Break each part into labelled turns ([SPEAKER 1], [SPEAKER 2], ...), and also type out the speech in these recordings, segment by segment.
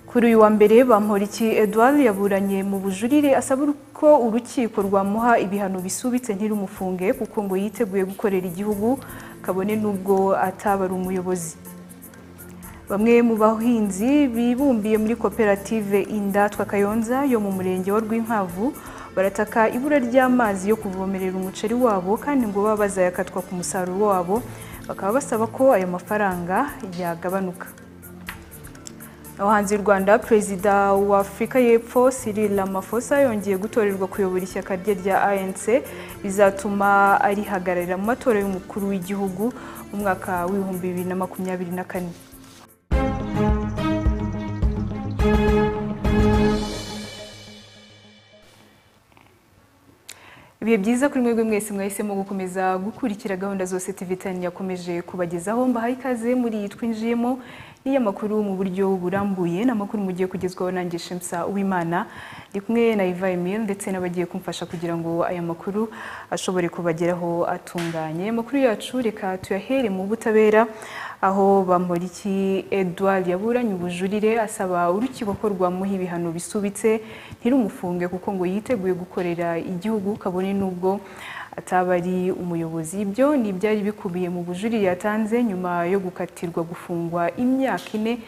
[SPEAKER 1] kuri uyu wa mbere bamporiki edouard yaburanye mu bujurire asaba ko urukiko rwamuha ibihano bisubitse ntirumufunge kuko ngo yiteguye gukorera igihugu kabone n'ubwo ataba ari umuyobozi bamwe mu bahinzi bibumbiye muri koperative indatwa kayonza yo mu murenge wa rwinkwavu barataka ibura ry'amazi yo kuvomerera umuceri wabo kandi ngo baba bazayakatwa ku musaruro wabo bakaba basaba ko ayo mafaranga yagabanuka abahanzi rwanda perezida wa afurika y'epfo Cyril Ramaphosa yongeye gutorerwa kuyobora ishyaka rye rya anc bizatuma arihagararira mu matora y'umukuru w'igihugu mu mwaka w'ibihumbi bibiri na makumyabiri na kane ibihe byiza kuri mwebwe mwese mwahisemo gukomeza gukurikira gahunda zose tv tani yakomeje kubagezaho mbahaye ikaze muri iyi twinjiyemo n'iy'amakuru mu buryo burambuye ni amakuru mugiye kugezwaho nanjye shemsa uwimana ndi kumwe na iva emile ndetse n'abagiye kumfasha kugira ngo aya makuru ashobore kubageraho atunganye amakuru yacu reka tuyahere mu butabera aho bamporiki edouard yaburanye ubujurire asaba urukiko ko rwamuha ibihano bisubitse ntirumufunge kuko ngo yiteguye gukorera igihugu kabone n'ubwo ataba ari umuyobozi ibyo ni ibyari bikubiye mu bujurire yatanze nyuma yo gukatirwa gufungwa imyaka ine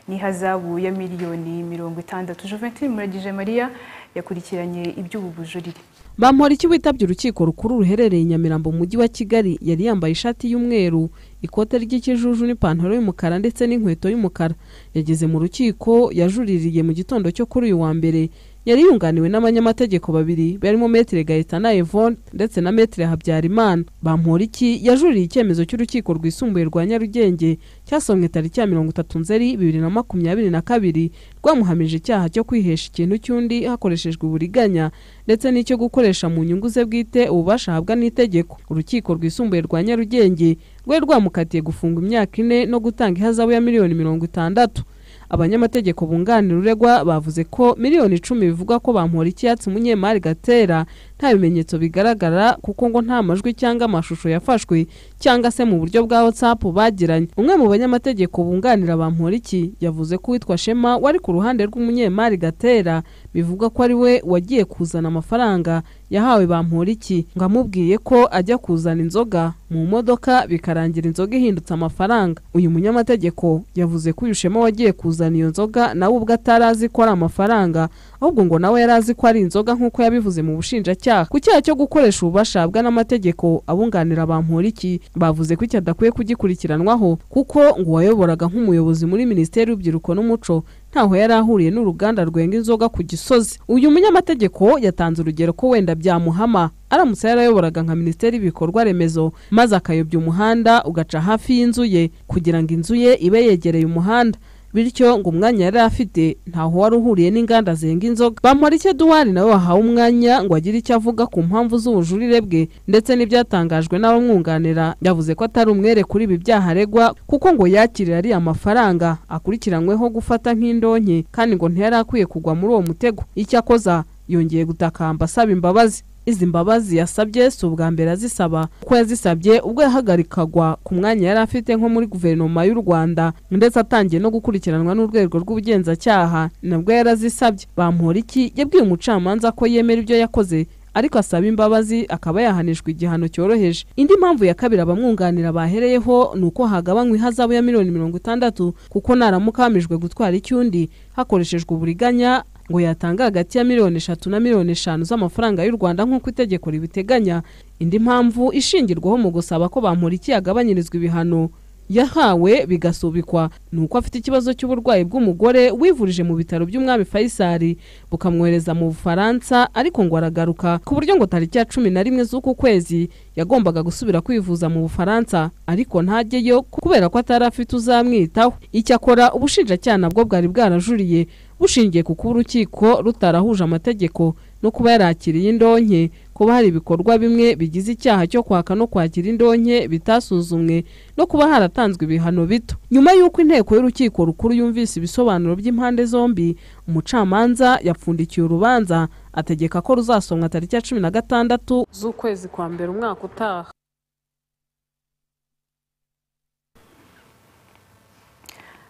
[SPEAKER 1] n'ihazabu ya miliyoni mirongo itandatu Juventine muragije mariya yakurikiranye iby'ubu bujurire
[SPEAKER 2] bamporiki witabye urukiko rukuru ruherereye i nyamirambo mu mujyi wa kigali yari yambaye ishati y'umweru ikote ry'ikijuju n'ipantaro y'umukara ndetse n'inkweto y'umukara yageze mu rukiko yajuririye mu gitondo cyo kuri uyu wa mbere yari yunganiwe n'abanyamategeko babiri barimo metere gahitana evone ndetse na metere habyarimana bamporiki yajuririye icyemezo cy'urukiko rwisumbuye rwa nyarugenge cyasomwe tariki ya mirongo itatu nzeri bibiri na makumyabiri na kabiri rwamuhamije icyaha cyo kwihesha ikintu cy'undi hakoreshejwe uburiganya ndetse n'icyo gukoresha mu nyungu ze bwite ububasha ahabwa n'itegeko urukiko rwisumbuye rwa nyarugenge rwari rwamukatiye gufunga imyaka ine no gutanga ihazabu ya miliyoni mirongo itandatu abanyamategeko bunganira uregwa bavuze ko miliyoni icumi bivugwa ko bamura icyatsi umunyemari gatera nta bimenyetso bigaragara kuko ngo nta majwi cyangwa amashusho yafashwe cyangwa se mu buryo bwa whatsapp bagiranye umwe mu banyamategeko bunganira bamura iki yavuze ko uwitwa shema wari ku ruhande rw'umunyemari gatera bivuga ko ari we wagiye kuzana amafaranga yahawe bamura iki ngo amubwiye ko ajya kuzana inzoga mu modoka bikarangira inzoga ihindutse amafaranga uyu munyamategeko yavuze ko uyu shema wagiye kuzana iyo nzoga nawe ubwo atari azi ko ari amafaranga ahubwo ngo nawe yari azi ko ari inzoga nk'uko yabivuze mu bushinjacyaha ku cyaha cyo gukoresha ububasha bwa n'amategeko abunganira bamporiki bavuze ko iki adakwiye kugikurikiranwaho kuko ngo uwayoboraga nk'umuyobozi muri minisiteri y'urubyiruko n'umuco ntaho yari ahuriye n'uruganda rwenga inzoga ku gisozi uyu munyamategeko yatanze urugero ko wenda byamuhama aramutse yarayoboraga nka minisiteri y'ibikorwa remezo maze akayobya umuhanda ugaca hafi y'inzu ye kugira ngo inzu ye ibe yegereye umuhanda bityo ngo umwanya yari afite ntaho wari uhuriye n'inganda zenga inzoga bamporiki eduwari nawe wahawe umwanya ngo agire icyo avuga ku mpamvu z'ubujurire bwe ndetse n'ibyatangajwe n'abamwunganira yavuze ko atari umwere kuri ibi byaha aregwa kuko ngo yakirira ariya mafaranga akurikiranyweho gufata nk'indonke kandi ngo ntiyari akwiye kugwa muri uwo mutego icyakoza yongeye gutakamba asaba imbabazi izi mbabazi yasabye si ubwa mbere azisaba kuko yazisabye ubwo yahagarikagwa ku mwanya yari afite nko muri guverinoma y'u rwanda ndetse atangiye no gukurikiranwa n'urwego rw'ubugenzacyaha nabwo yari azisabye bamporiki yabwiye umucamanza ko yemera ibyo yakoze ariko asaba imbabazi akaba yahanishwa igihano cyoroheje indi mpamvu ya kabiri abamwunganira bahereyeho ni uko hagabanywa ihazabu ya miliyoni mirongo itandatu kuko naramuka hamijwe gutwara icyundi hakoreshejwe uburiganya ngo yatanga hagati ya miliyoni eshatu na miliyoni eshanu z'amafaranga y'u rwanda nk'uko itegeko ribiteganya indi mpamvu ishingirwaho mu gusaba ko bamporiki yagabanyirizwa ibihano yahawe bigasubikwa ni uko afite ikibazo cy'uburwayi bw'umugore wivurije mu bitaro by'umwami fayisari bukamwohereza mu bufaransa ariko ngo aragaruka ku buryo ngo tariki ya cumi na rimwe z'uku kwezi yagombaga gusubira kwivuza mu bufaransa ariko ntajyeyo kubera ko atari afite uzamwitaho icyakora ubushinjacyaha nabwo bwari bwarajuriye bushingiye ku kuba urukiko rutarahuje amategeko no kuba yarakiriye indonke kuba hari ibikorwa bimwe bigize icyaha cyo kwaka no kwakira indonke bitasuzumwe no kuba haratanzwe ibihano bito nyuma y'uko inteko y'urukiko rukuru yumvise ibisobanuro by'impande zombi umucamanza yapfundikiye urubanza ategeka ko ruzasomwa tariki ya cumi na gatandatu z'ukwezi kwa mbere umwaka utaha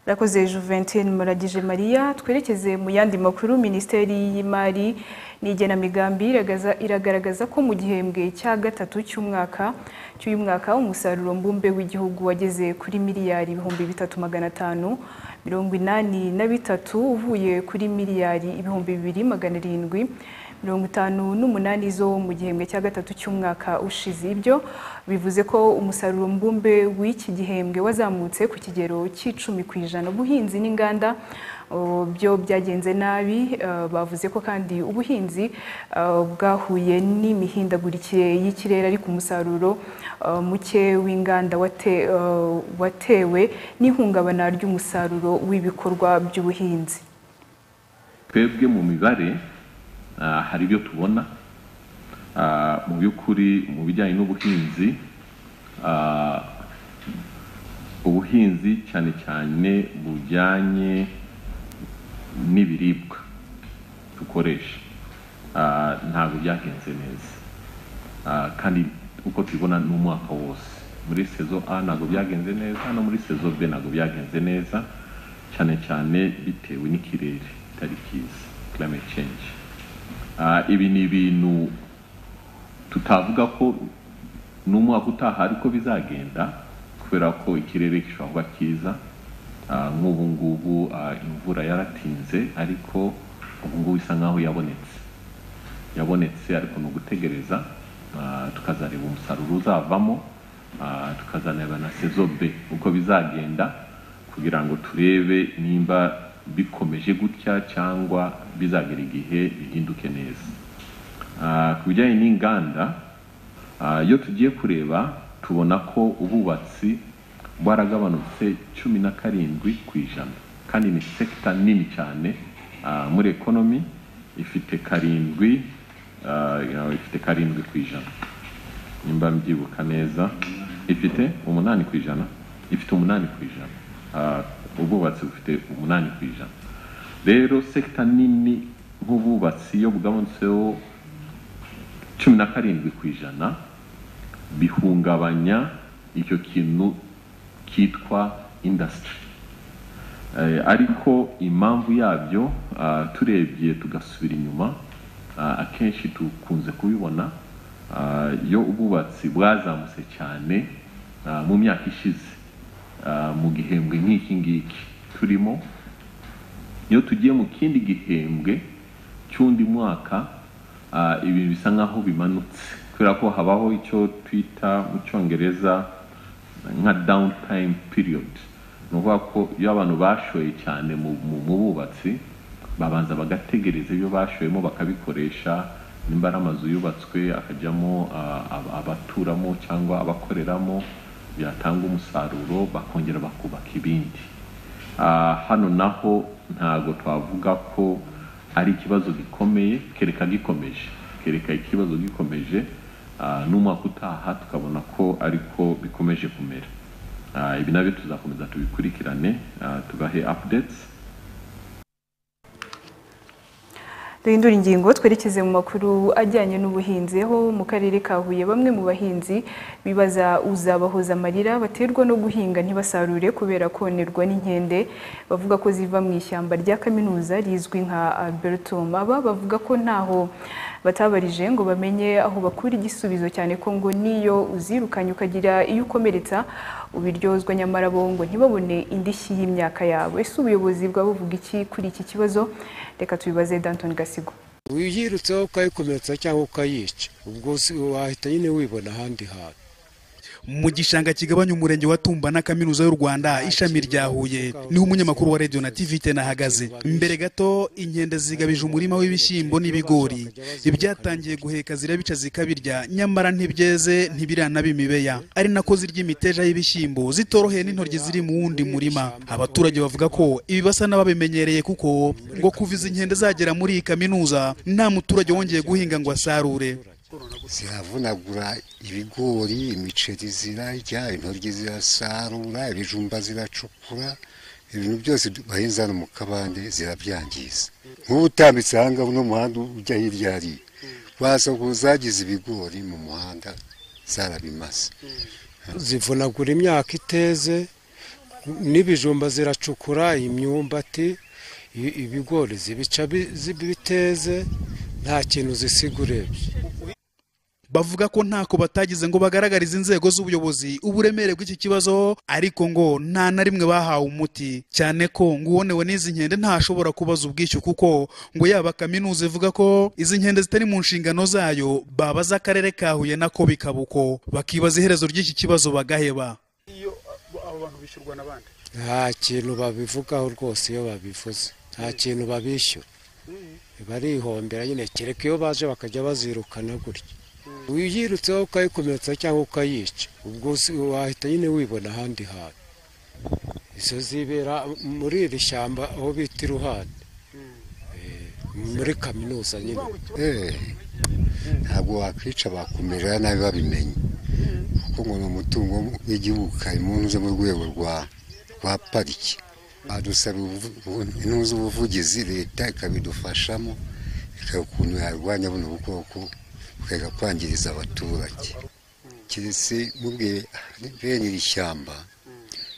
[SPEAKER 1] Rakoze Juventine Muragije Maria twerekeze mu yandi makuru Minisiteri y'Imari n'igenamigambi iragaza- iragaragaza ko mu gihembwe cya gatatu cy'umwaka cy'uyu mwaka umusaruro mbumbe w'igihugu wageze kuri miliyari ibihumbi bitatu magana atanu mirongo inani na bitatu uvuye kuri miliyari ibihumbi bibiri magana arindwi mirongo itanu n'umunani zo mu gihembwe cya gatatu cy'umwaka ushize ibyo bivuze ko umusaruro mbumbe w'iki gihembwe wazamutse ku kigero cy'icumi ku ijana ubuhinzi n'inganda uh, byo byagenze nabi uh, bavuze ko kandi ubuhinzi uh, bwahuye n'imihindagurikire y'ikirere ariko umusaruro uh, muke w'inganda wate- uh, watewe n'ihungabana ry'umusaruro w'ibikorwa by'ubuhinzi
[SPEAKER 3] twebwe mu mibare ah, hari ibyo tubona Ah, mu by'ukuri mu bijyanye n'ubuhinzi ah, ubuhinzi cyane cyane bujyanye n'ibiribwa dukoresha Ah, ntabwo byagenze neza Ah, kandi uko tubibona ni umwaka wose muri sezo a ntabwo byagenze neza no muri sezo b ntabwo byagenze neza cyane cyane bitewe n'ikirere kitari cyiza climate change Ah, ibi ni ibintu tutavuga ko n'umwaka utaha ariko bizagenda kubera ko ikirere gishobora kuba cyiza Ah, nk'ubu ngubu ah, imvura yaratinze ariko ubu ngubu isa nkaho yabonetse yabonetse ariko ni ugutegereza ah, tukazareba umusaruro uzavamo ah, tukazanareba na sezobe uko bizagenda kugira ngo turebe nimba bikomeje gutya cyangwa bizagera igihe bihinduke neza Ah, ku bijyanye n'inganda ah, iyo tugiye kureba tubona ko ububatsi bwaragabanutse cumi na karindwi ku ijana kandi ni sekita nini cyane ah, muri ekonomi ifite karindwi ah, ya- ifite karindwi ku ijana nimba mbyibuka neza ifite umunani ku ijana ifite umunani ku ijana Ah, ubwubatsi bufite umunani ku ijana rero sekita nini nk'ubwubatsi iyo bugabanutseho cumi na karindwi ku ijana bihungabanya icyo kintu cyitwa indasitiri ariko impamvu yabyo ah, turebye tugasubira inyuma ah, akenshi dukunze kubibona ah, iyo ubwubatsi bwazamutse cyane ah, mu myaka ishize ah, mu gihembwe nk'iki ngiki turimo iyo tugiye mu kindi gihembwe cy'undi mwaka ah, ibintu bisa nkaho bimanutse kubera ko habaho icyo twita mu cyongereza nka down time period ni ukuvuga ko iyo abantu bashoye cyane mu mu- mu bubatsi babanza bagategereza ibyo bashoyemo bakabikoresha nimba ari amazu yubatswe akajyamo ah, ab- abaturamo cyangwa abakoreramo byatanga umusaruro bakongera bakubaka ibindi Ah, hano naho ntago twavuga ko ari ikibazo gikomeye kereka gikomeje kereka ikibazo gikomeje ah, n'umwaka utaha tukabona ko ariko bikomeje kumera Ah, ibi nabyo tuzakomeza tubikurikirane ah, tubahe updates
[SPEAKER 1] duhindura ingingo twerekeze mu makuru ajyanye n'ubuhinzi aho mu karere ka huye bamwe mu bahinzi bibaza uzabahoza amarira baterwa no guhinga ntibasarure kubera konerwa n'inkende bavuga ko ziva mu ishyamba rya kaminuza rizwi nka albertum aba bavuga ko ntaho batabarije ngo bamenye aho bakura igisubizo cyane ko ngo niyo uzirukanye ukagira iyo ukomeretsa ubiryozwa nyamara bo ngo ntibabone indishyi y'imyaka yawe ese ubuyobozi bwabuvuga iki kuri iki kibazo reka tubibaze danton gasigo
[SPEAKER 4] wiyirutseho ukayikomeretsa cyangwa ukayica ubwo si- wahita nyine wibona ahandi hantu mu gishanga kigabanya umurenge wa tumba na kaminuza y'u rwanda ishami rya huye niho umunyamakuru wa radiyo na tv ahagaze mbere gato inkende zigabije umurima w'ibishyimbo n'ibigori ibyatangiye guheka zirabica zikabirya nyamara ntibyeze ntibiranaba imibeya ari nako zirya imiteja y'ibishyimbo zitoroheye n'intoryi ziri mu wundi murima abaturage bavuga ko ibi basa n'ababimenyereye kuko ngo kuva izi nkende zagera muri iyi kaminuza nta muturage wongeye guhinga ngo asarure
[SPEAKER 5] ziravunagura ibigori imiceri zirarya intoryi zirasarura ibijumba ziracukura ibintu byose bahinze hano mu kabande zirabyangiza nk'ubu utambitse aha ngaha uno muhanda ujya hirya hariya waza ngo zagize ibigori mu muhanda zarabimaze
[SPEAKER 6] zivunagura imyaka iteze n'ibijumba ziracukura imyumbati i- ibigori zibica bi- zi- biteze nta kintu zisiga urebye
[SPEAKER 4] bavuga ko ntako batagize ngo bagaragarize inzego z'ubuyobozi uburemere bw'iki kibazo ariko ngo nta na rimwe bahawe umuti cyane ko ngo uwonewe n'izi nkende ntashobora kubaza ubwishyu kuko ngo yaba kaminuza ivuga ko izi nkende zitari mu nshingano zayo babaza akarere ka huye nako bikaba uko bakibaza iherezo ry'iki kibazo bagaheba
[SPEAKER 6] nta kintu babivugaho rwose iyo babivuze nta kintu babishyura barihombera nyine kereka iyo baje bakajya bazirukana gutya uyirutseho ukayikomeretsa cyangwa ukayica ubwo si- wahita nyine wibona ahandi hantu izo zibera muri iri shyamba aho bita iruhande Eh, muri kaminuza nyine
[SPEAKER 5] Eh, ntabwo wakwica bakumerera nabi babimenye kuko ngo ni umutungo w'igihugu karimo unyuze mu rwego rwa rwa pariki badusaba intuza ubuvugizi leta ikabidufashamo ikaba ukuntu yarwanya buno bukoko bukajya kwangiriza abaturage keretse mubwiye bene iri shyamba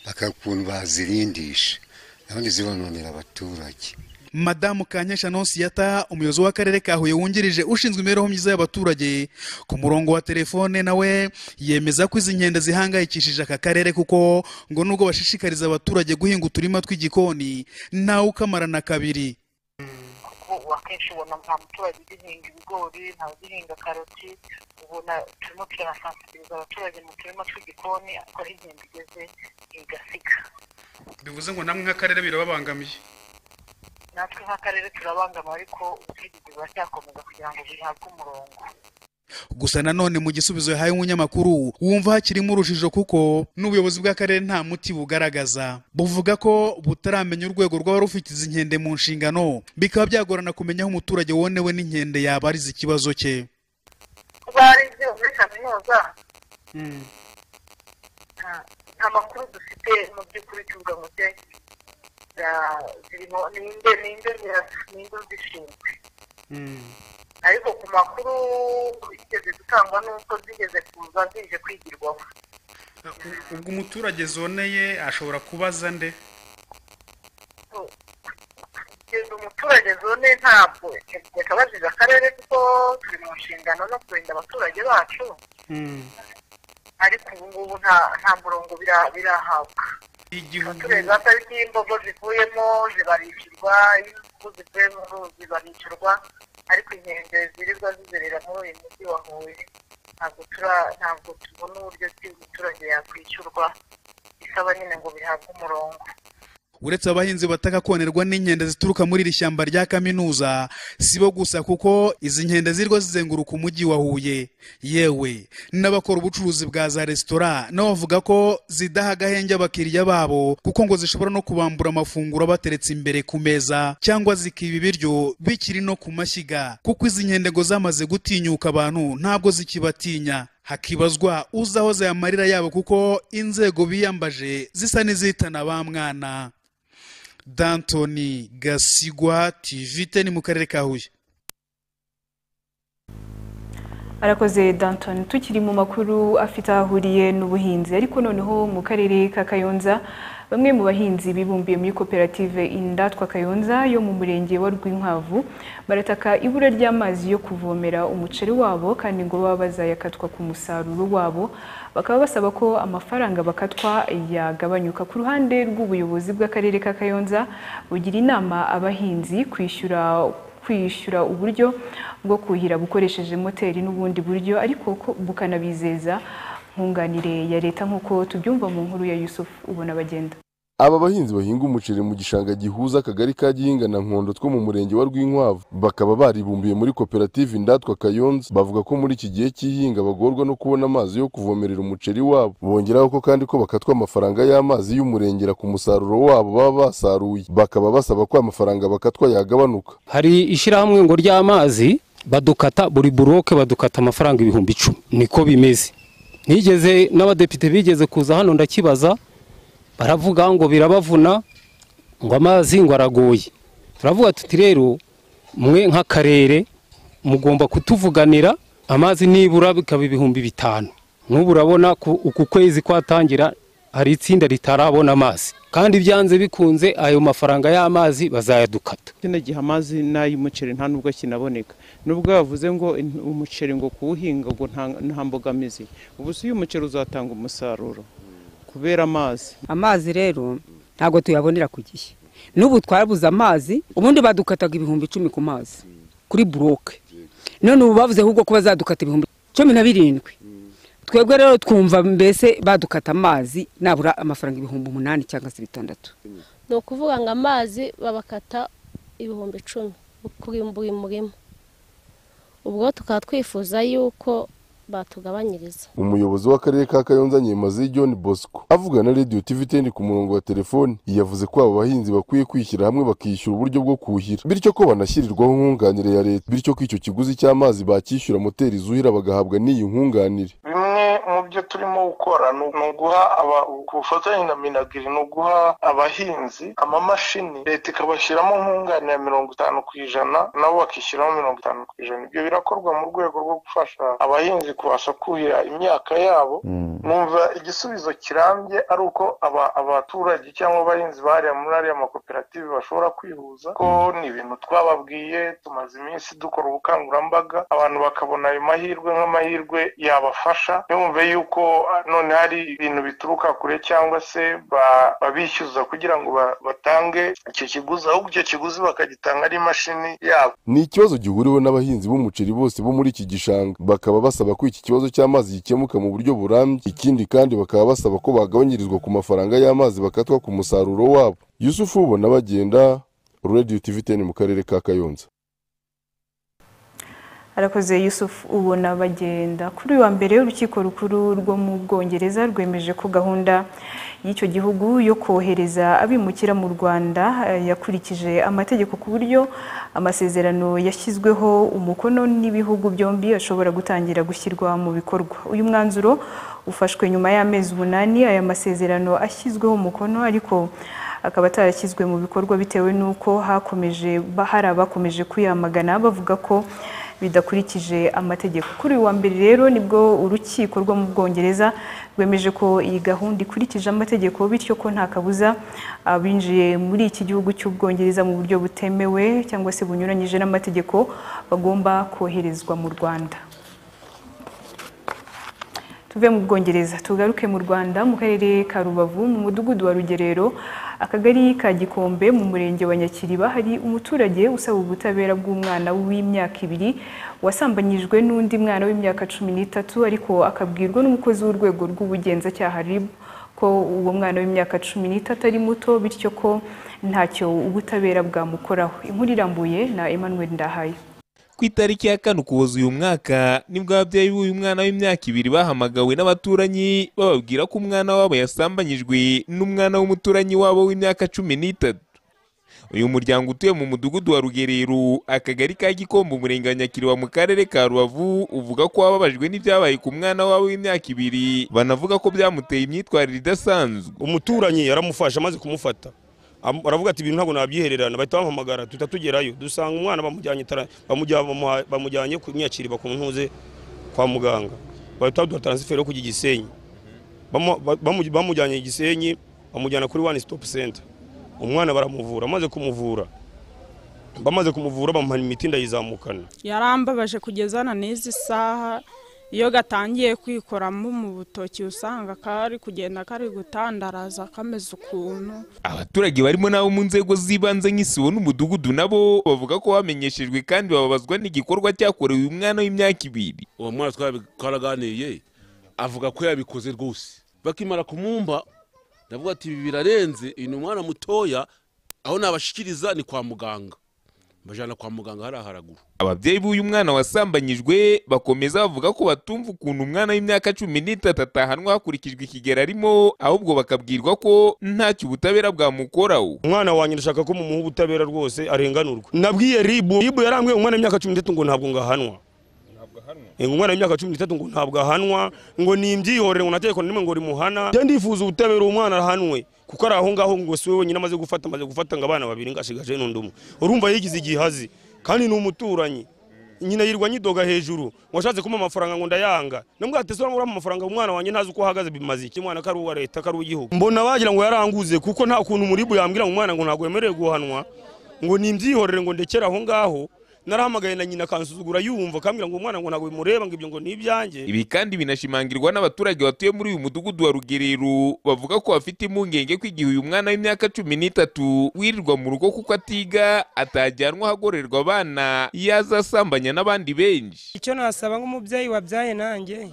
[SPEAKER 5] bakaba ukuntu bazirindisha nabundi zibononera abaturage
[SPEAKER 4] madamu kankesha nonsiyata umuyobozi w'akarere ka huye wungirije ushinzwe imibereho myiza y'abaturage ku murongo wa telefone nawe yemeza ko izi nkende zihangayikishije aka karere kuko ngo nubwo bashishikariza abaturage guhinga uturima tw'igikoni ntawe ukamarana kabiri
[SPEAKER 7] kuko akenshi ubona nta muturage ugihinga ibigori nta ugihinga karoti ubona turimo turasansiriza abaturage mu turima tw'igikoni ariko aho igenda igeze igasiga
[SPEAKER 4] bivuze ngo namwe nk'akarere birababangamiye
[SPEAKER 7] natwe nk'akarere turabangama ariko ubutegetsi buracyakomeza kugira ngo bihabwe umurongo
[SPEAKER 4] gusa nanone mu gisubizo yahaye umunyamakuru wumva hakirimo urujijo kuko n'ubuyobozi bw'akarere nta muti bugaragaza buvuga ko butaramenya urwego rw'abari rufite izi nkende mu nshingano bikaba byagorana kumenya aho umuturage wonewe n'inkende yaba arize ikibazo cye
[SPEAKER 7] kuba ari ibyo muri kaminuza nta- nta makuru dufite mu by'ukuri tuvuga ngo se ya- zirimo ninde ninde zira- ninde zishinzwe ariko ku makuru zigeze gutangwa n'uko zigeze kuza zije kwigirwaho
[SPEAKER 4] ubwo umuturage zoneye ashobora kubaza nde
[SPEAKER 7] So, kugeza umuturage zone ntabwo reka bazize akarere kuko turi mu nshingano no kurinda abaturage bacu ariko ubu ngubu nta nta murongo bira- birahabwa abaturage ba pariki iyo imbogo zivuyemo zibarishyurwa iyo imvubu zivuye mu ruzi barishyurwa ariko inkende zirirwa zizerera muri uyu mujyi wa huye ntabwo tura ntabwo tubona uburyo ki umuturage yakwishyurwa bisaba nyine ngo bihabwe umurongo
[SPEAKER 4] uretse abahinzi bataka konerwa n'inkende zituruka muri iri shyamba rya kaminuza si bo gusa kuko izi nkende zirwa zizenguruka umujyi wa huye yewe n'abakora ubucuruzi bwa za resitora nabo bavuga ko zidaha agahenge abakiriya babo kuko ngo zishobora no kubambura amafunguro abateretse imbere ku meza cyangwa zikiba ibiryo bikiri no ku mashyiga kuko izi nkende ngo zamaze gutinyuka abantu ntabwo zikibatinya hakibazwa uzi aho zayamarira yabo kuko inzego biyambaje zisa n'izihitana ba mwana dantoni gasigwa tv teni mu karere ka huye
[SPEAKER 1] arakoze Danton tukiri mu makuru afite aho ahuriye n'ubuhinzi ariko noneho mu karere ka Kayonza bamwe mu bahinzi bibumbiye muri koperative Indatwa Kayonza yo mu murenge wa Rwinkwavu barataka ibura ry'amazi yo kuvomera umuceri wabo kandi ngo baba bazayakatwa ku musaruro wabo bakaba basaba ko amafaranga bakatwa yagabanyuka ku ruhande rw'ubuyobozi bw'akarere ka Kayonza bugira inama abahinzi kwishyura kwishyura uburyo bwo kuhira bukoresheje moteri n'ubundi buryo ariko ko bukanabizeza nkunganire ya leta nk'uko tubyumva mu nkuru ya Yusuf ubona bagenda
[SPEAKER 8] aba bahinzi bahinga umuceri mu gishanga gihuza akagari ka gihinga na nkondo two mu murenge wa rwinkwavu bakaba baribumbiye muri koperative indatwa kayonza bavuga ko muri iki gihe cy'ihinga bagorwa no kubona amazi yo kuvomerera umuceri wabo bongeraho ko kandi ko bakatwa amafaranga y'amazi y'umurengera ku musaruro wabo baba basaruye bakaba basaba ko amafaranga bakatwa yagabanuka
[SPEAKER 9] hari ishyirahamwe ngo ry'amazi badukata buri buroke badukata amafaranga ibihumbi icumi niko bimeze nigeze n'abadepite bigeze kuza hano ndakibaza baravuga ngo birabavuna ngo amazi ngo aragoye turavuga tuti rero mwe nk'akarere mugomba kutuvuganira amazi nibura bikaba ibihumbi bitanu n'ubu urabona uku kwezi kwatangira hari itsinda ritarabona amazi kandi byanze bikunze ayo mafaranga y'amazi bazayadukata
[SPEAKER 10] kino gihe amazi n'ay'umuceri nta nubwo kinaboneka nubwo bavuze ngo umuceri ngo kuwuhinga ngo nta mbogamizi ubu si uyu muceri uzatanga umusaruro kubera amazi
[SPEAKER 11] amazi rero ntabwo tuyabonera ku gihe n'ubu twabuze amazi ubundi badukataga ibihumbi icumi ku mazi kuri buroke none ubu bavuze ahubwo ko bazadukata ibihumbi cumi na birindwi twebwe rero twumva mbese badukata amazi nabura amafaranga ibihumbi umunani cyangwa se bitandatu
[SPEAKER 12] ni ukuvuga ngo amazi babakata ibihumbi icumi kuri buri murima ubwo tukaba twifuza yuko batugabanyiriza
[SPEAKER 8] umuyobozi w'akarere ka kayonza nyemazi john bosco avugana na radiyo tv teni ku murongo wa telefoni yavuze ko aba bahinzi bakwiye kwishyira hamwe bakishyura uburyo bwo kuhira bityo ko banashyirirwaho nkunganire ya leta bityo ko icyo kiguzi cy'amazi bakishyura moteri zuhira bagahabwa n'iyi nkunganire
[SPEAKER 13] bimwe mu byo turimo gukora ni uguha ku bufatanye na minagiri ni uguha abahinzi amamashini leta ikabashyiramo nkunganire ya mirongo itanu ku ijana nabo bakishyiramo mirongo itanu ku ijana ibyo birakorwa mu rwego rwo gufasha abahinzi kubasha kuhira imyaka yabo numva igisubizo kirambye ari uko abaturage cyangwa abahinzi bariya muri ariya makoperative bashobora kwihuza ko ni ibintu twababwiye tumaze iminsi dukora ubukangurambaga abantu bakabona ayo mahirwe nk'amahirwe yabafasha ntibumve yuko none hari ibintu bituruka kure cyangwa se babishyuza kugira ngo batange icyo kiguzi ahubwo icyo kiguzi bakagitanga ari imashini yabo
[SPEAKER 8] ni ikibazo gihuriweho n'abahinzi b'umuceri bose bo muri iki gishanga bakaba basaba ko iki kibazo cy'amazi gikemuka mu buryo burambye ikindi kandi bakaba basaba ko bagabanyirizwa ku mafaranga y'amazi bakatwa ku musaruro wabo yusufu ubona bagenda radiyo tv teni mu karere ka kayonza
[SPEAKER 1] arakoze Yusuf ubona bagenda kuri uyu wa mbere urukiko rukuru rwo mu bwongereza rwemeje ko gahunda y'icyo gihugu yo kohereza abimukira mu rwanda yakurikije amategeko ku buryo amasezerano yashyizweho umukono n'ibihugu byombi ashobora gutangira gushyirwa mu bikorwa uyu mwanzuro ufashwe nyuma y'amezi umunani aya masezerano ashyizweho umukono ariko akaba atarashyizwe mu bikorwa bitewe n'uko hakomeje hari abakomeje kuyamagana bavuga ko bidakurikije amategeko kuri uyu wa mbere rero nibwo urukiko rwo mu bwongereza rwemeje ko iyi gahunda ikurikije amategeko bityo ko nta kabuza abinjiye muri iki gihugu cy'ubwongereza mu buryo butemewe cyangwa se bunyuranyije n'amategeko bagomba koherezwa mu rwanda tuve mu bwongereza tugaruke mu rwanda mu karere ka rubavu mu mudugudu wa rugerero akagari ka gikombe mu murenge wa nyakiriba hari umuturage usaba ubutabera bw'umwana w'imyaka ibiri wasambanyijwe n'undi mwana w'imyaka cumi n'itatu ariko akabwirwa n'umukozi w'urwego rw'ubugenzacyaha rib ko uwo mwana w'imyaka cumi n'itatu ari muto bityo ko ntacyo ubutabera bwamukoraho inkuru irambuye na Emmanuel Ndahaye
[SPEAKER 14] ku itariki ya kane ukuboza uyu mwaka nibwo ababyeyi b'uyu mwana w'imyaka ibiri bahamagawe n'abaturanyi bababwira ko umwana wabo yasambanyijwe n'umwana w'umuturanyi wabo w'imyaka cumi n'itatu uyu muryango utuye mu mudugudu wa rugerero akagari ka gikombe umurenge wa nyakiriba mu karere ka rubavu uvuga ko wababajwe n'ibyabaye ku mwana wabo w'imyaka ibiri banavuga ko byamuteye imyitwarire idasanzwe
[SPEAKER 15] umuturanyi yaramufashe amaze kumufata baravuga ati ibintu ntabwo nabyihererana bahita bamuhamagara duhita tugerayo dusanga umwana bamujyanye kumwiyakiriba ku ntuze kwa muganga bahita baduha taransiferi yo kujya igisenyi bamujyanye igisenyi bamujyana kuri wani sitopu senta umwana baramuvura amaze kumuvura bamaze kumuvura bamuha imiti ndayizamukana
[SPEAKER 16] yarambabaje kugeza na n'izi saha iyo gatangiye kwikoramo mu butoki usanga kari kugenda kari gutandaraza kameze ukuntu
[SPEAKER 14] abaturage barimo n'abo mu nzego z'ibanze nk'isibo n'umudugudu nabo bavuga ko bamenyeshejwe kandi bababazwa n'igikorwa cyakorewe uyu mwana w'imyaka ibiri
[SPEAKER 17] uwo mwana twaraganiriye avuga ko yabikoze rwose bakimara kumwumva ndavuga ati ibi birarenze uyu ni umwana mutoya aho nabashikiriza ni kwa muganga mbajyana kwa muganga hariya haraguru
[SPEAKER 14] ababyeyi b'uyu mwana wasambanyijwe bakomeza bavuga ko batumva ukuntu umwana w'imyaka cumi n'itatu atahanwa hakurikijwe ikigero arimo ahubwo bakabwirwa ko ntacyo ubutabera bwamukoraho
[SPEAKER 15] umwana wanjye ndashaka ko mumuha ubutabera rwose arenganurwe nabwiye ribu ribu yarambwiye umwana w'imyaka cumi n'itatu ngo ntabwo ngahanwa Eh, umwana w'imyaka cumi n'itatu ngo ntabwo ahanwa ngo ni imbyihorere ngo nateye rimwe ngo rimuhana njya ndifuza ubutabera uwo mwana arahanwe kuko ari aho ngaho ngo si we wenyine amaze gufata amaze gufata ngo abana babiri ngo asigaje n'undi umwe urumva yigize igihe azi kandi ni umuturanyi nyina yirwa nyidoga hejuru washatse kumpa amafaranga ngo ndayanga nambwo ati sora murama amafaranga umwana wanjye ntazi uko ahagaze bimaze iki mwana kari uwa leta kari uw'igihugu mbona bagira ngo yaranguze kuko nta kuntu muribu yambwira ngo umwana ngo ntabwo yemerewe guhanwa ngo ni imbyihorere ngo ndekere aho ngaho narahamagaye na nyina akansuzugura yumva akambwira ngo umwana ngo ntabwo bimureba ngo ibyo ngo ni ibyanjye
[SPEAKER 14] ibi kandi binashimangirwa n'abaturage batuye muri uyu mudugudu wa rugerero bavuga ko bafite impungenge ko igihe uyu mwana w'imyaka cumi n'itatu wirirwa mu rugo kuko atiga atajyanwa ahagorerwa abana yazasambanya n'abandi benshi
[SPEAKER 18] icyo nasaba nk'umubyeyi wabyaye nanjye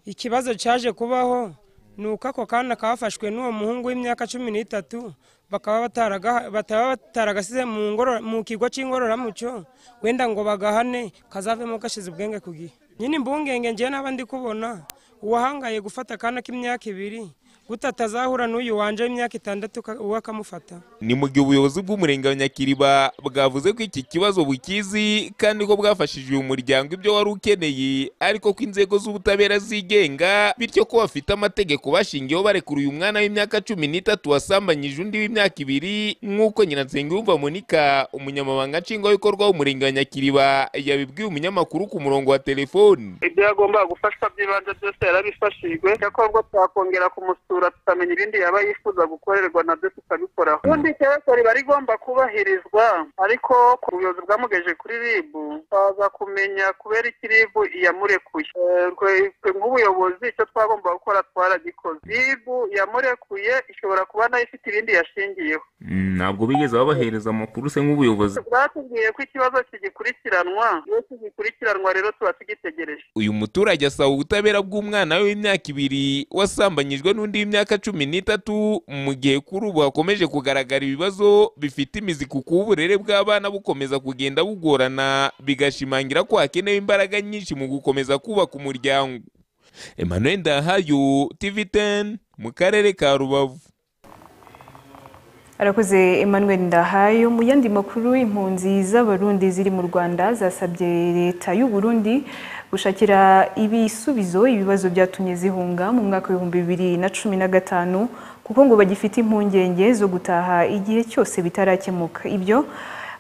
[SPEAKER 18] ikibazo cyaje kubaho ni uko ako kana kafashwe n'uwo muhungu w'imyaka cumi n'itatu bakaba bataraga- bataba bataragasize mu ngoro- mu kigo cy'ingororamuco wenda ngo bagahane kazavemo gashize ubwenge ku gihe nyine imbungenge njyewe n'aba ndi kubona uwahangaye gufata akana k'imyaka ibiri guta atazahura n'uyu wanje w'imyaka itandatu ka- uwe akamufata
[SPEAKER 14] ni mu gihe ubuyobozi bw'umurenge wa nyakiriba bwavuze ko iki kibazo bukizi kandi ko bwafashije uyu muryango ibyo wari ukeneye ariko ko inzego z'ubutabera zigenga bityo ko bafite amategeko bashingiyeho barekura uyu mwana w'imyaka cumi n'itatu wasambanyije undi w'imyaka ibiri nk'uko nyina nsengiyumva monika umunyamabanga nshingwabikorwa w'umurenge wa nyakiriba yabibwiye umunyamakuru ku murongo wa telefoni
[SPEAKER 7] ibyo yagombaga gufashwa by'ibanze byose yarabifashijwe cyakora ubwo twakongera kumusura tukamenya ibindi yaba yifuza gukorerwa nabyo tukabikoraho ubundi itegeko riba rigomba kubahirizwa ariko ku buyobozi bwamugejeje kuri rib baza kumenya kubera iki rib yamurekuye Eh, twe- twe nk'ubuyobozi icyo twagomba gukora twaragikoze rib yamurekuye ishobora kuba nayo ifite ibindi yashingiyeho
[SPEAKER 19] ntabwo bigeze babahereza amakuru se nk'ubuyobozi
[SPEAKER 7] batubwiye ko ikibazo kigikurikiranwa iyo kigikurikiranwa rero tuba tugitegereje
[SPEAKER 14] uyu muturage asaba ubutabera bw'umwana we w'imyaka ibiri wasambanyijwe n'undi w'imyaka cumi n'itatu mu gihe kuri ubu hakomeje kugaragara ibibazo bifite imizi ku kuba uburere bw'abana bukomeza kugenda bugorana bigashimangira ko hakenewe imbaraga nyinshi mu gukomeza kubaka umuryango emmanuel ndahayo tv 10 mu karere ka rubavu
[SPEAKER 1] arakoze emmanuel ndahayo mu yandi makuru impunzi z'abarundi ziri mu rwanda zasabye leta y'u Burundi gushakira ibisubizo ibibazo byatumye zihunga mu mwaka w'ibihumbi bibiri na cumi na gatanu kuko ngo bagifite impungenge zo gutaha igihe cyose bitarakemuka ibyo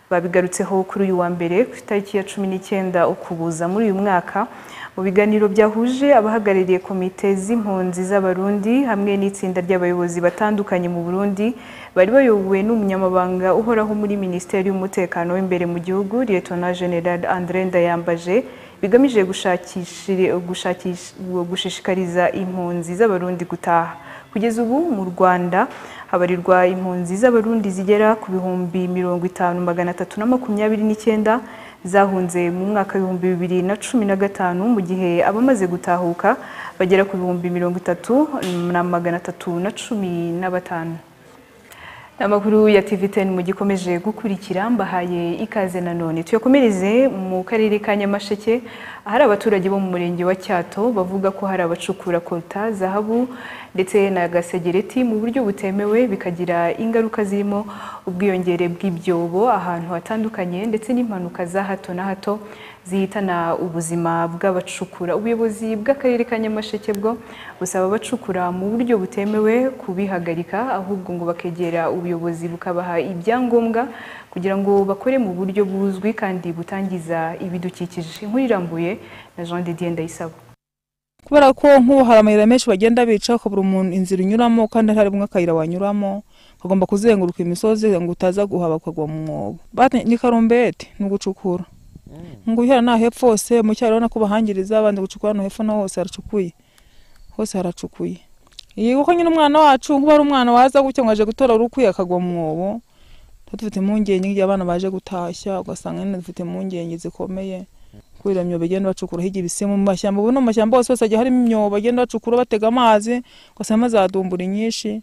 [SPEAKER 1] babigarutseho kuri uyu wa mbere ku itariki ya cumi n'icyenda ukuboza muri uyu mwaka mu biganiro byahuje abahagarariye komite z'impunzi z'abarundi hamwe n'itsinda ry'abayobozi batandukanye mu burundi bari bayobowe n'umunyamabanga uhoraho muri minisiteri y'umutekano w'imbere mu gihugu liyetona general andre ndayambaje bigamije gushakishiri- gushakish- gushishikariza impunzi z'abarundi gutaha kugeza ubu mu rwanda habarirwa impunzi z'abarundi zigera ku bihumbi mirongo itanu magana atatu na makumyabiri n'icyenda zahunze mu mwaka w'ibihumbi bibiri na cumi na gatanu mu gihe abamaze gutahuka bagera ku bihumbi mirongo itatu na magana atatu na cumi na batanu Amakuru ya TV10 mugikomeje gukurikira mbahaye ikaze nanone. Tuyakomereze mu karere ka Nyamasheke ahari abaturage bo mu murenge wa Cyato bavuga ko hari abacukura kota zahabu ndetse na gasegereti mu buryo butemewe bikagira ingaruka zirimo ubwiyongere bw'ibyobo ahantu hatandukanye ndetse n'impanuka za hato na hato zihitana ubuzima bw'abacukura ubuyobozi bw'akarere ka nyamasheke bwo busaba abacukura mu buryo butemewe kubihagarika ahubwo ngo bakegera ubuyobozi bukabaha ibyangombwa kugira ngo bakore mu buryo buzwi kandi butangiza ibidukikije inkuru irambuye na Jean de Dieu Ndayisaba
[SPEAKER 20] kubera ko nk'ubu hari amayira menshi bagenda bica ukabura umuntu inzira unyuramo kandi hari bumwe akayira wanyuramo ukagomba kuzenguruka imisozi ngo utaza guhaba ukagwa mu mwobo Bate- ni karumbete ni ugucukura ngo uhera nta hepfo hose mu cyaro urabona ko bahangiriza abandi gucukura no hepfo na hose haracukuye hose haracukuye iyi kuko nyine umwana wacu kuba ari umwana waza gutya ngo aje gutora urukwiye akagwa mu mwobo tuba dufite impungenge igihe abana baje gutashya ugasanga nyine dufite impungenge zikomeye kubera imyobo bagenda bacukura hirya ibisemu mu mashyamba ubu no mu mashyamba hose hose hagiye harimo imyobo bagenda bacukura batega amazi ugasanga zadumbura nyinshi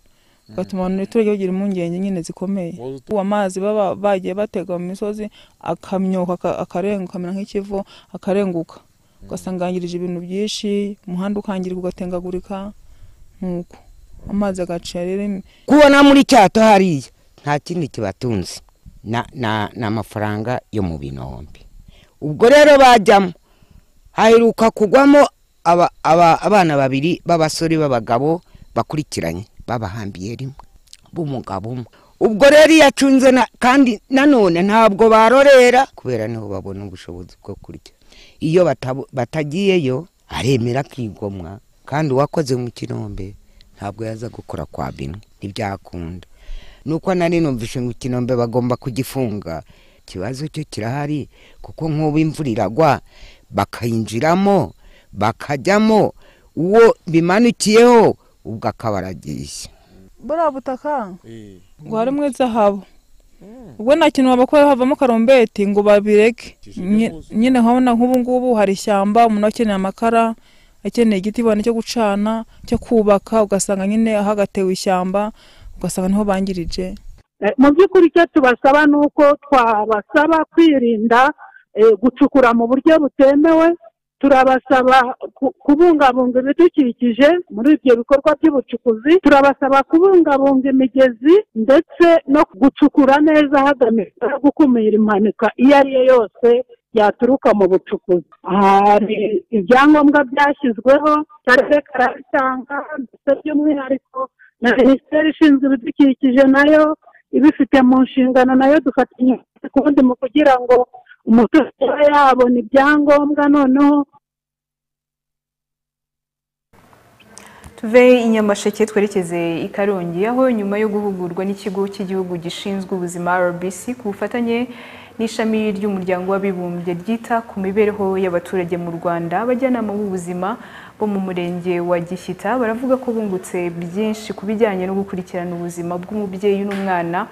[SPEAKER 20] bigatuma abaturage bagira impungenge nyine zikomeye ubu amazi baba bagiye batega mu misozi akamyoka aka- akarenga ukamera nk'ikivu akarenguka ugasanga yangirije ibintu byinshi umuhanda ukangirika ugatengagurika nuko amazi agaca rero
[SPEAKER 21] kubona muri cyato hariya nta kindi kibatunze na- na- ni amafaranga yo mu binombe ubwo rero bajyamo haheruka kugwamo aba- aba- abana babiri b'abasore b'abagabo bakurikiranye babahambiye rimwe b'umugabo umwe ubwo rero iyo acunze na- kandi nanone ntabwo barorera kubera niho babona ubushobozi bwo kurya iyo batabo- batagiyeyo aremera akigomwa kandi uwakoze mu kinombe ntabwo yaza gukora kwa bimwe ntibyakunda nuko nari numvise ngo ikinombe bagomba kugifunga ikibazo cyo kirahari kuko nk'ubu imvura iragwa bakayinjiramo bakajyamo uwo bimanukiyeho ubwo akaba aragiye
[SPEAKER 20] buriya butaka ngo harimo izahabu ubwo nta kintu babakora havamo karumbeti ngo babireke Nye- nyine nkabona nk'ubu ngubu hari ishyamba umuntu akeneye amakara akeneye igiti bibona cyo gucana cyo kubaka ugasanga nyine aho agatewe ishyamba ugasanga niho bangirije
[SPEAKER 22] Eh, mu by'ukuri icyo tubasaba ni uko twabasaba kwirinda eh, gucukura mu buryo butemewe turabasaba ku- kubungabunga ibidukikije muri ibyo bikorwa by'ubucukuzi turabasaba kubungabunga imigezi ndetse no gucukura neza hagamijwe gukumira impanuka iyo ari yo yose yaturuka mu bucukuzi hari ibyangombwa byashyizweho akarere karabitanga ndetse by'umwihariko na minisiteri ishinzwe ibidukikije nayo ibifite mu nshingano nayo dufatanya ukundi mu kugira ngo umuturage abe yabona ibyangombwa noneho
[SPEAKER 1] tuve i nyamasheke twerekeze i karongi aho nyuma yo guhugurwa n'ikigo cy'igihugu gishinzwe ubuzima rbc ku bufatanye n'ishami ry'umuryango w'abibumbye ryita ku mibereho y'abaturage mu rwanda abajyanama b'ubuzima bo mu murenge wa gishyita baravuga ko bungutse byinshi ku bijyanye no gukurikirana ubuzima bw'umubyeyi n'umwana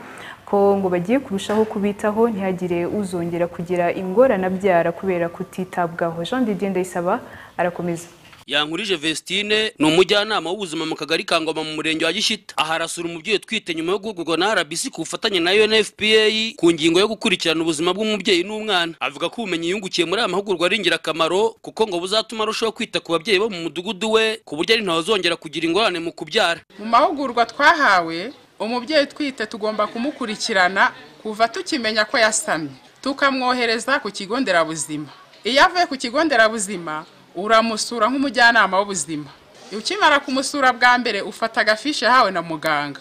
[SPEAKER 1] ko ngo bagiye kurushaho kubitaho ntihagire uzongera kugira ingorane abyara kubera kutitabwaho jean didier ndayisaba arakomeza
[SPEAKER 23] yankurije vestine ni umujyanama w'ubuzima mu kagari ka ngoma mu murenge wa gishyita aha arasura umubyeyi utwite nyuma yo guhugurwa na rbc ku bufatanye na unfpa ku ngingo yo gukurikirana ubuzima bw'umubyeyi n'umwana avuga ko ubumenyi yungukiye muri aya mahugurwa ari ingirakamaro kuko ngo buzatuma arushaho kwita ku babyeyi bo mu mudugudu we ku buryo ari ntawazongera kugira ingorane mu kubyara
[SPEAKER 24] mu mahugurwa twahawe umubyeyi utwite tugomba kumukurikirana kuva tukimenya ko yasamye tukamwohereza ku kigo nderabuzima iyo avuye ku kigo nderabuzima uramusura nk'umujyanama w'ubuzima ukimara kumusura bwa mbere ufata agafishi yahawe na muganga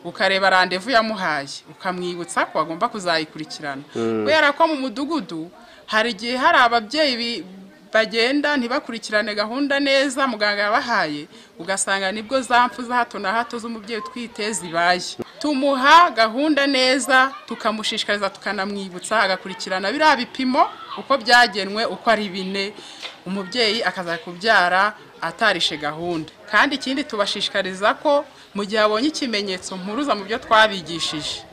[SPEAKER 24] ukareba randevu yamuhaye ukamwibutsa ko agomba kuzayikurikirana
[SPEAKER 23] Mm.
[SPEAKER 24] kubera ko mu mudugudu hari igihe hari ababyeyi bi- bagenda ntibakurikirane gahunda neza muganga yabahaye ugasanga nibwo za mpfu za hato na hato z'umubyeyi utwite zibaye tumuha gahunda neza tukamushishikariza tukanamwibutsa agakurikirana biriya bipimo uko byagenwe uko ari bine umubyeyi akaza kubyara atarishe gahunda kandi ikindi tubashishikariza ko mu gihe abonye ikimenyetso mpuruza mu byo twabigishije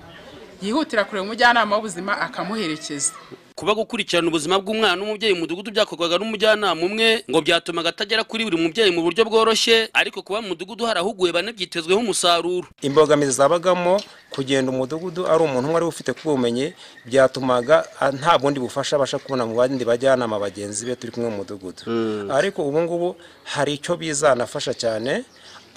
[SPEAKER 24] yihutira kureba umujyanama w'ubuzima akamuherekeza
[SPEAKER 23] kuba gukurikirana ubuzima bw'umwana n'umubyeyi mu mudugudu byakorwaga n'umujyanama umwe ngo byatumaga atagera kuri buri mubyeyi mu buryo bworoshye ariko kuba mu mudugudu harahuguwe bane byitezweho umusaruro
[SPEAKER 25] imbogamizi zabagamo kugenda umudugudu ari umuntu umwe ari we ufite kuba ubumenyi byatumaga a- nta bundi bufasha abasha kubona mu bandi bajyanama bagenzi be turi kumwe mu mudugudu ariko ubu ngubu hari icyo bizanafasha cyane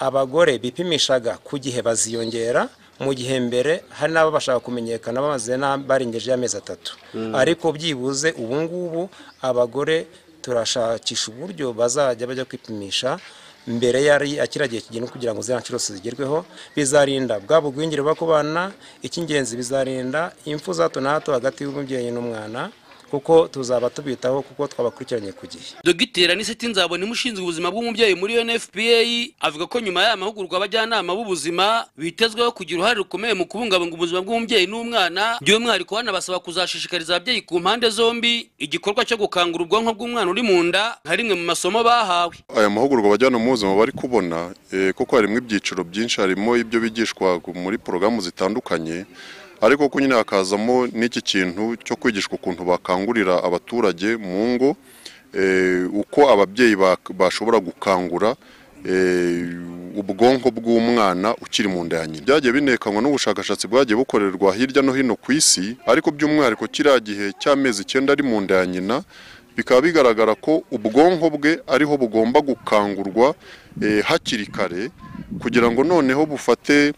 [SPEAKER 25] abagore bipimishaga ku gihe baziyongera mu gihe mbere hari n'abo bashaka kumenyekana bamaze na- barengeje amezi atatu
[SPEAKER 26] Mm.
[SPEAKER 25] ariko byibuze ubu ngubu abagore turashakisha uburyo bazajya bajya kwipimisha mbere yari akira gihe kigenda kugira ngo ziriya nshuro zose zigerweho bizarinda bwa bugwingire buba ku bana icy'ingenzi bizarinda impfu za hato na hato hagati y'umubyeyi n'umwana kuko tuzaba tubitaho kuko twabakurikiranye ku gihe
[SPEAKER 23] dogiteri aniseti nzabona imushinzwe ubuzima bw'umubyeyi muri unfpa avuga ko nyuma y'aya mahugurwa abajyanama b'ubuzima bitezweho kugira uruhare rukomeye mu kubungabunga ubuzima bw'umubyeyi n'umwana by'umwihariko hanabasaba kuzashishikariza ababyeyi ku mpande zombi igikorwa cyo gukangura ubwonko bw'umwana uri mu nda nka rimwe mu masomo bahawe
[SPEAKER 27] aya mahugurwa abajyana mu buzima bari kubona eh, kuko harimo ibyiciro byinshi harimo ibyo bigishwa gu- muri porogaramu zitandukanye ariko ko nyine hakazamo n'iki kintu cyo kwigishwa ukuntu bakangurira abaturage mu ngo eh, uko ababyeyi bak- bashobora gukangura eh, ubwonko bw'umwana ukiri mu nda ya nyina byagiye binekanwa n'ubushakashatsi bwagiye bukorerwa hirya no hino ku isi ariko by'umwihariko kiriya gihe cy'amezi icyenda ari mu nda ya nyina bikaba bigaragara ko ubwonko bwe ariho bugomba gukangurwa eh, hakiri kare kugira ngo noneho bufate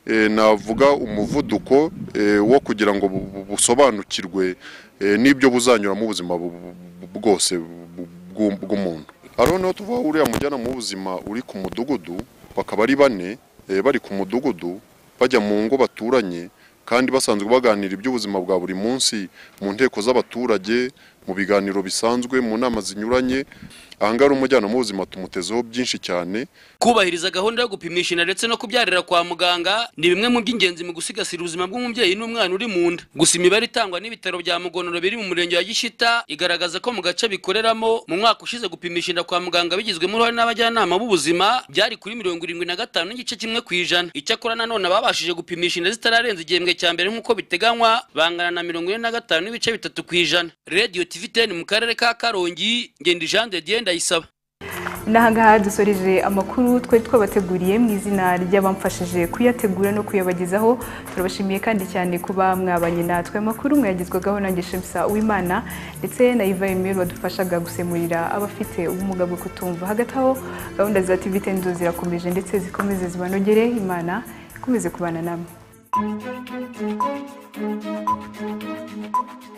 [SPEAKER 27] eh, navuga umuvuduko eh, wo kugira ngo bu- bu- busobanukirwe eh, n'ibyo buzanyuramo ubuzima bu- bu- bu- bwose bu- bw'u- bw'umuntu hari noneho tuvuga uriya mujyanama w'ubuzima uri ku mudugudu bakaba ari bane eh, bari ku mudugudu bajya mu ngo baturanye kandi basanzwe baganira iby'ubuzima bwa buri munsi mu nteko z'abaturage mu biganiro bisanzwe mu nama zinyuranye aha ngaha umujyanama w'ubuzima tumutezeho byinshi cyane
[SPEAKER 23] kubahiriza gahunda yo gupimisha inda ndetse no kubyarira kwa muganga ni bimwe mu by'ingenzi mu gusigasira ubuzima bw'umubyeyi n'umwana uri mu nda gusa imibare itangwa n'ibitaro bya mugonoro biri mu murenge wa gishita igaragaza ko mu gace bikoreramo mu mwaka ushize gupimisha inda kwa muganga bigizwemo uruhare n'abajyanama b'ubuzima byari kuri mirongo irindwi na gatanu n'igice kimwe ku ijana icyakora nanone ababashije gupimisha inda zitararenza igihembwe cya mbere nk'uko biteganywa bangana na mirongo ine na gatanu n'ibice bitatu ku ijana radiyo tiviteni mu karere ka karongi ngenda jean de dieu ndayisaba
[SPEAKER 1] n'ahangaha dusoreje amakuru twari twabateguriye mu izina ry'abamfashije kuyategura no kuyabagezaho turabashimiye kandi cyane kuba mwabanye natwe amakuru mwayagezwagaho nange shemsa uwimana ndetse na iva emeli wadufashaga gusemurira abafite ubumuga bwo kutumva hagati aho gahunda za tv ten zo zirakomeje ndetse zikomeze zibanogere imana ikomeze kubana namwe
[SPEAKER 2] Thank you.